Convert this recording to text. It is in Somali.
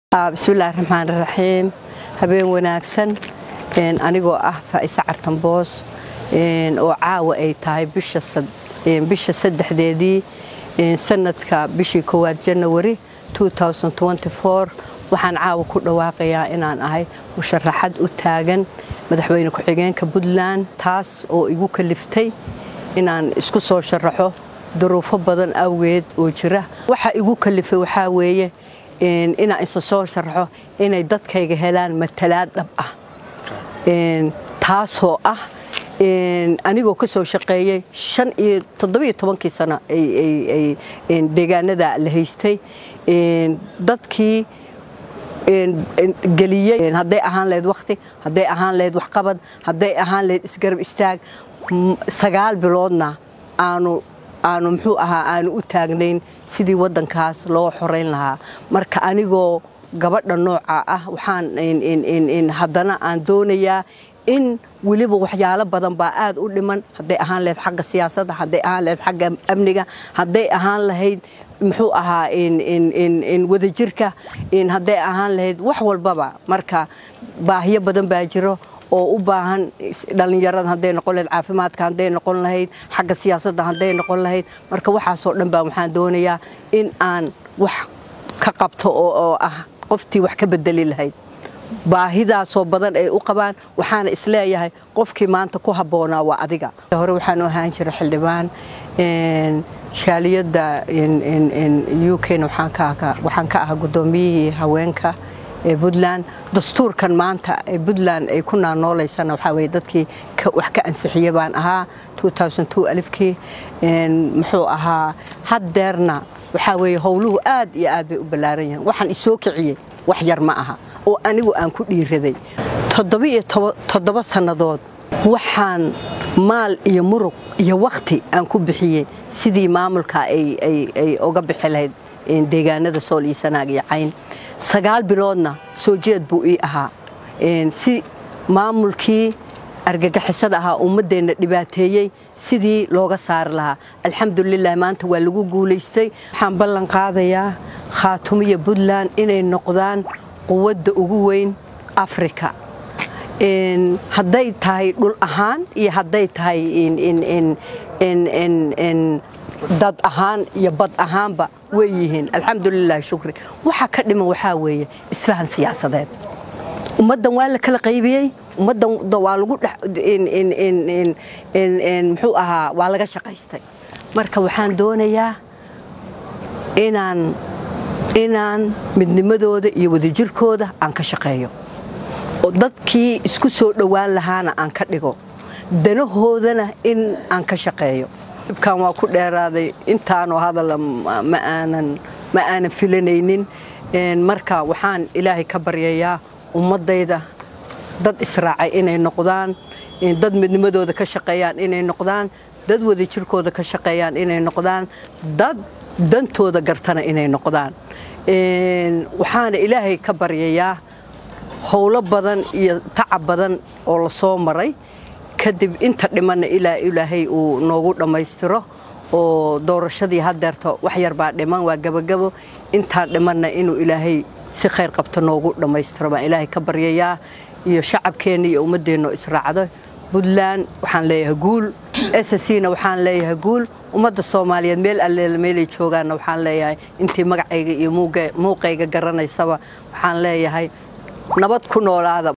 bismillahi raxmaan raxiim habeen wanaagsan anigoo ah faa'ise cartanboos oo caawa ay tahay bisha saddexdeedii sanadka bishii koowaad janawari waxaan caawa ku dhawaaqayaa inaan ahay musharaxad u taagan madaxweyne ku-xigeenka puntland taas oo igu kaliftay inaan isku soo sharaxo duruufo badan awgeed oo jira waxa igu kalifay waxaa weeye inaan isa soo sharaxo inay dadkayga helaan matalaad dhab ah taasoo ah anigoo ka soo shaqeeyey kii sano deegaanada la haystay dadkii geliyey hadday ahaan lahayd wakhti hadday ahaan lahayd waxqabad hadday ahaan lahayd isgarab istaag sagaal biloodna aanu aanu muxuu ahaa aanu u taagnayn sidii waddankaas loo xorayn lahaa marka anigoo gabadha nooca ah waxaan haddana aan doonayaa in weliba waxyaalo badan baa aad u dhiman hadday ahaan lahayd xagga siyaasadda hadday ahaan lahayd xagga amniga hadday ahaan lahayd muxuu ahaa wadajirka hadday ahaan lahayd wax walbaba marka baahiyo badan baa jiro oo u baahan dhallinyarada hadday noqon lahayd caafimaadka hadday noqon lahayd xagga siyaasadda hadday noqon lahayd marka waxaasoo dhan baa waxaan doonayaa in aan wax ka qabto oo ah qoftii wax ka bedeli lahayd baahidaasoo badan ay u qabaan waxaana isleeyahay qofkii maanta ku habboonaa waa adiga hore waxaan u ahaan jira xildhibaan shaaliyadda u kna waxaan ka ahaa guddoomiyihii haweenka ee puntland dastuurkan maanta ee puntland ay ku naanoolaysana waxaa weye dadkii wax ka ansixiye baan ahaa alifkii muxuu ahaa haddeerna waxaa weeye howluhu aad iyo aad bay u ballaaran yihiin waxaan isoo kiciyey wax yar ma aha oo anigu aan ku dhiiraday toddoba sannadood waxaan maal iyo murug iyo wakhti aan ku bixiyey sidii maamulka ay uga bixi lahayd deegaanada sool iyo sanaag iyo cayn sagaal biloodna soo jeed buu ii ahaa si maamulkii argagixisada ahaa ummaddeenna dhibaateeyey sidii looga saari lahaa alxamdulilah maanta waa lagu guulaystay waxaan ballan qaadayaa khaatumiya puntland inay noqdaan quwadda ugu weyn afrika hadday tahay dhul ahaan iyo hadday tahay dad ahaan iyo bad ahaanba way yihiin alxamdulilah shukri waxa ka dhiman waxaa weeye isfahan siyaasadeed ummaddan waa la kala qaybiyey ummaddan waa lagu muxuu ahaa waa laga shaqaystay marka waxaan doonayaa inaan inaan midnimadooda iyo wadajirkooda aan ka shaqeeyo oo dadkii isku soo dhowaan lahaana aan ka dhigo danahoodana in aan ka shaqeeyo ibkan waa ku dheeraaday intaanoo hadala ma aanan filanaynin marka waxaan ilaahay ka baryayaa ummaddayda dad israacay inay noqdaan dad midnimadooda ka shaqeeyaan inay noqdaan dad wadajirkooda ka shaqeeyaan inay noqdaan dad dantooda gartana inay noqdaan waxaana ilaahay ka baryayaa howlo badan iyo tacab badan oo la soo maray kadib inta dhimanna ilaa ilaahay uu noogu dhammaystiro oo doorashadii haddeerta wax yar baa dhiman waa gebagabo intaa dhimanna inuu ilaahay si khayr qabto noogu dhammaystiro baan ilaahay ka baryayaa iyo shacabkeenna iyo ummaddeenno israacdo puntland waxaan leeyahay guul sscna waxaan leeyahay guul ummadda soomaaliyeed meel alleela meelay joogaanna waxaan leeyahay intii magacayga iyo muuqayga garanaysaba waxaan leeyahay nabad ku noolaada